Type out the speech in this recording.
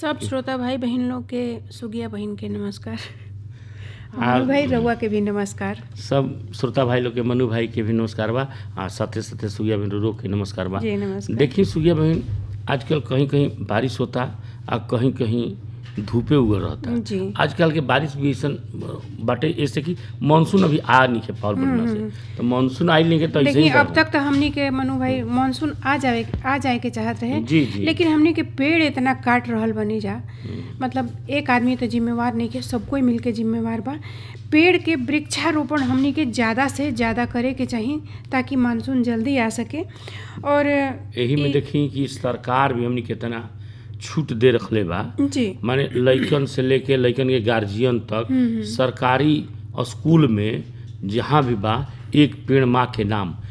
सब श्रोता भाई बहन लोग के सुगिया बहन के नमस्कार आ- मनु भाई रउआ के भी नमस्कार सब श्रोता भाई लोग के मनु भाई के भी नमस्कार बा आ साथे साथे सुगिया बहन रो के नमस्कार बा जी नमस्कार देखिए सुगिया बहन आजकल कहीं कहीं बारिश होता आ कहीं कहीं धूपे उगल रहता जी आजकल के बारिश भी ऐसा बाटे ऐसे कि मानसून अभी आ नहीं के पावल बढ़िया से तो मानसून आई नहीं के तो ऐसे देखिए ही अब बा। तक तो हमनी के मनु भाई मानसून आ जाए आ जाए के चाहत रहे जी जी लेकिन हमनी के पेड़ इतना काट रहल बनी जा मतलब एक आदमी तो जिम्मेवार नहीं के सब कोई मिलके जिम्मेवार बा पेड़ के वृक्षारोपण हमनी के ज़्यादा से ज़्यादा करे के चाही ताकि मानसून जल्दी आ सके और यही में ई- देखी कि सरकार भी हमनी कितना छूट दे रखले बा जी माने लइकन से लेके लइकन के गार्जियन तक सरकारी स्कूल में जहाँ भी बा एक पेड़ माँ के नाम